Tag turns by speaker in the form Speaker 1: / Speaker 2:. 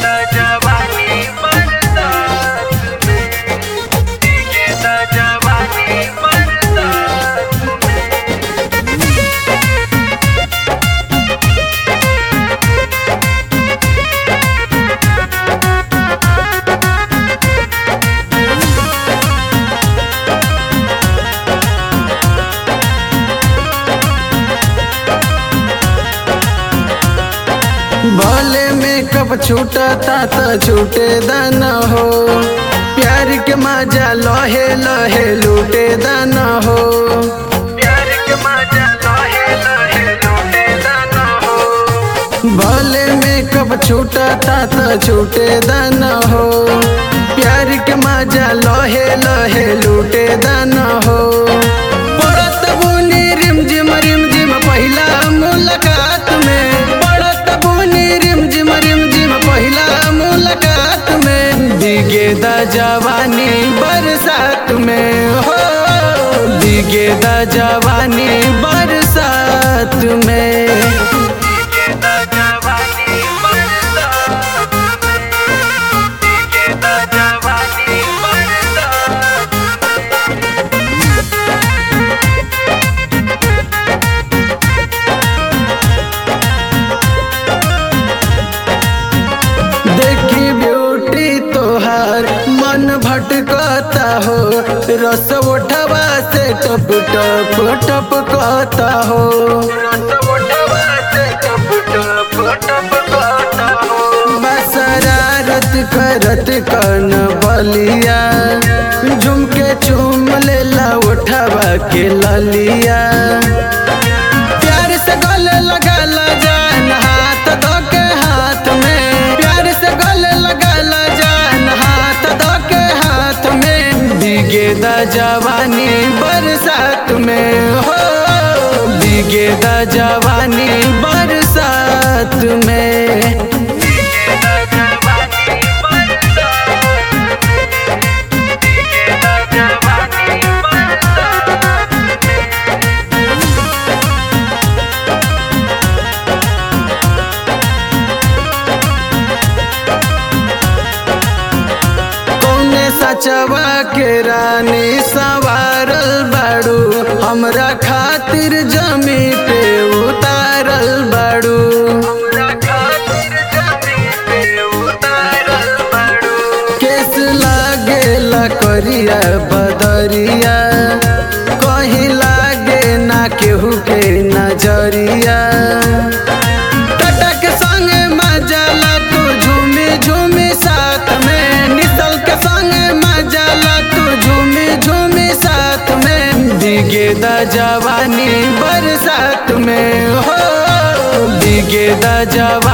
Speaker 1: दा जवानी बरसात में भीगे दा जवानी बरसात में
Speaker 2: भले में कब छूटता त छूटे दाना हो प्यार के मजा लहे लहे लूटे दाना हो
Speaker 1: प्यार के मजा लहे लहे लूटे दाना हो
Speaker 2: भले में कब छूटता त छूटे दाना हो प्यार के मजा लहे लहे लूटे दाना हो पड़त बुनी रिम जिम रिम जिम पहिला मुलाकात में पड़त बुनी रिम जिम रिम जिम पहिला मुलाकात में दिगे दा जवानी बरसात में हो दिगे दा जवानी बरसात में
Speaker 1: भीगे दा जवानी बरसात में भीगे दा जवानी बरसात
Speaker 2: देखी ब्यूटी तोहार मन भटकता हो रस उठवा से टप टप टपकता हो
Speaker 1: रस उठवा से टप टप टपकता हो
Speaker 2: बसरारत करत कन बलिया झुमके चूम लेला उठवा के ललिया प्यार से गले लगाला जान हाथ धो के हाथ में प्यार से गले लगाला जान हाथ धो के हाथ में भीगे दा जवानी बरसात में हो भीगे दा जवानी बरसात में
Speaker 1: भीगे दा जवानी बरसात में भीगे दा जवानी बरसात
Speaker 2: कौने सचवा के रानी सवारल बाड़ू हमरा खातिर जमी पे उतारल बाड़ू
Speaker 1: हमरा खातिर जमीन पे उतारल बाड़ू
Speaker 2: केस लागेला करिया बदरिया कहीं लागे ना केहू के नजरिया टाटा के संगे मजाला तू झूमी झूमी साथ में निसल के संगे मजाला तू झूमी झूमी साथ में दिगे दा जवानी बरसात में हो दिगे दा जवानी